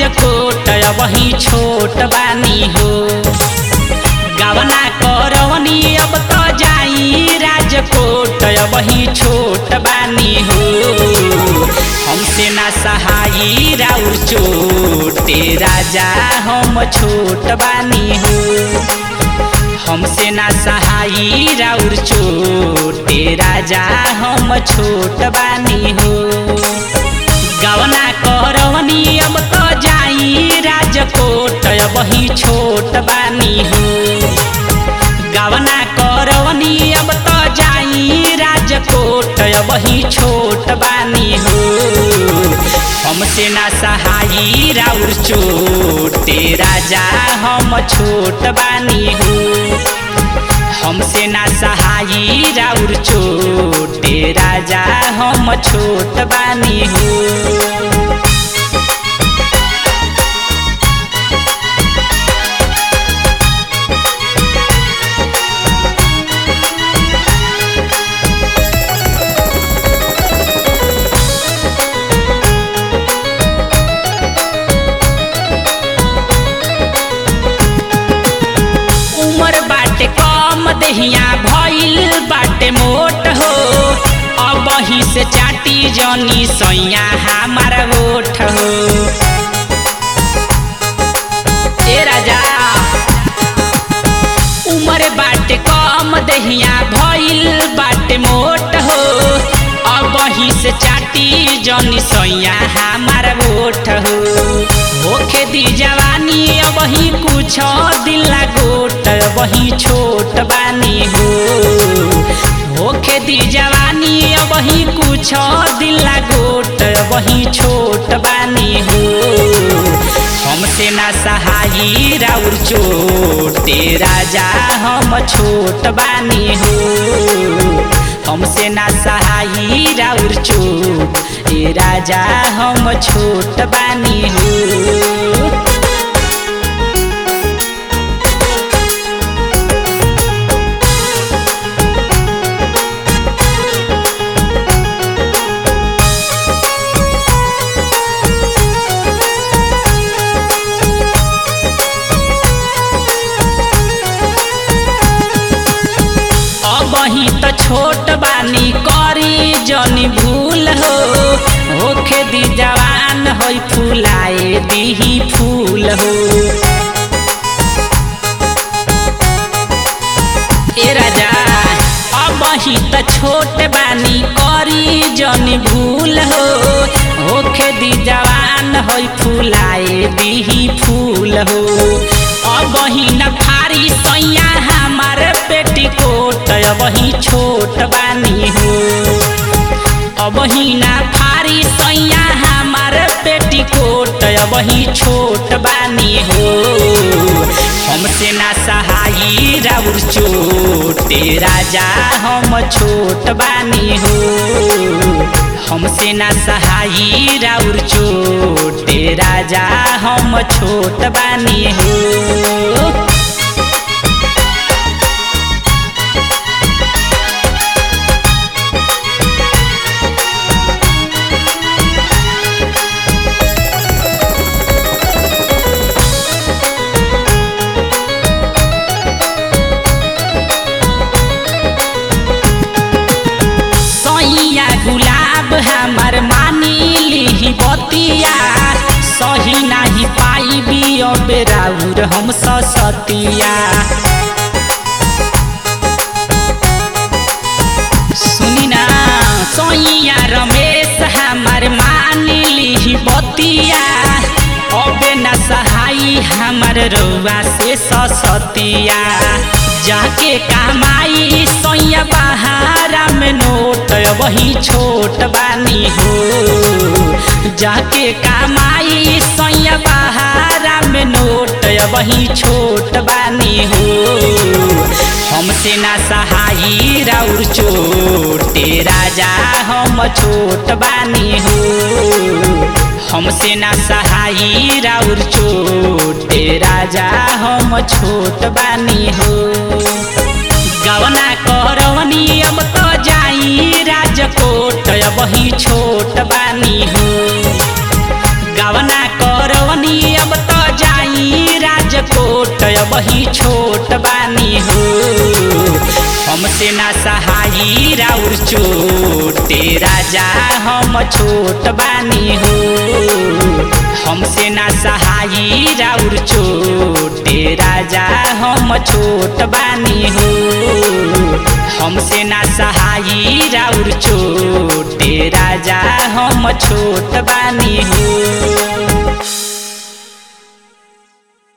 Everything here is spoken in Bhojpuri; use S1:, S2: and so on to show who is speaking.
S1: राजकोट वही छोट बानी हो गवना करवनी अब तो जाई राजकोट वही छोट बानी हो हमसे ना सहाई राउर चोटे राजा हम छोट बानी हो हमसे ना सहाई राउर चोटे राजा हम छोट बानी हो गवना करवनी अब तो जाई राजकोट वही छोट बानी हो गवना करवनी अब तो जाई राजकोट वही छोट बानी हो हमसे ना सहाई राउर चोटे राजा हम छोट बानी हो हमसे ना सहाई राउर चोटे राजा हम छोट बानी हो उमर बाटे कम दहिया भइल बाटे मोट हो अब ही से चाटी जनी सैया हमारा ओठ हो ए राजा उमर बाटे कम दहिया भइल बाटे मोट हो अब ही से चाटी जनी सैया हमारा ओठ हो होखे दी जवानी अब ही कुछ दिल लागोट वही छोट बानी हो होखे दी जवानी अब ही कुछ दिल लागोट वही छोट बानी हो हमसे ना सहाई राउर चोटे राजा हम छोट बानी हो हमसे ना सहाई राउर चोट ए राजा हम छोट बानी हो अब ही तो छोट बानी करी जनी भूल हो होखे दी जवान होई फुलाए दीही फूल हो ए राजा अब ही तो छोट बानी करी जनी भूल हो होखे दी जवान होई फुलाए दीही फूल हो अब ही न फारी सैया हमार पेटीकोट अब ही छोट बानी हो अब ही ना फारी सैया हमार पेटीकोट अब ही छोट बानी हो हमसे ना सहाई राउर चोटे राजा हम छोट बानी हो हमसे ना सहाई राउर चोटे राजा हम छोट बानी हो सैया गुलाब हमार मानी ली बतिया सही नाही पाइबी अब राउर हम सतिया सुनी ना सैया रमेश हमार मानी ली बतिया अब न सहाई हमार रउआ से सतिया जाके कमाई सैया बहारा में नोट वही छोट बानी हो जाके कमाई सैया बहारा में नोट वही छोट बानी हो हमसे ना सहाई राउर चोटे राजा हम छोट बानी हो हमसे ना सहाई राउर चोटे राजा हम छोट बानी हो गवना करवनी अब तो जाई वही छोट बानी हो गवना करवनी वही छोट बानी हो हमसे ना सहाई राउर चोटे राजा हम छोट बानी हो हमसे ना सहाई राउर चोटे राजा हम छोट बानी हो हमसे ना सहाई राउर चोटे राजा हम छोट बानी हो